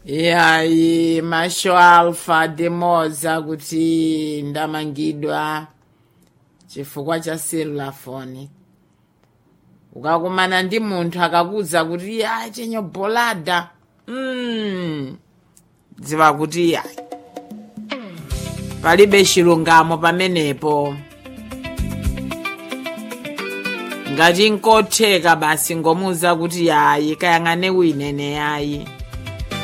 yayi masho alfa demoza kuti ndamangidwa chifukwa cha selulafoni ukakumana ndi munthu akakuza kuti ya chenyo bolada mm. dziwa kuti yayi palibe chilungamo pamenepo ngati nkotheka basi ngomuza kuti yayi kayang'ane winene yayi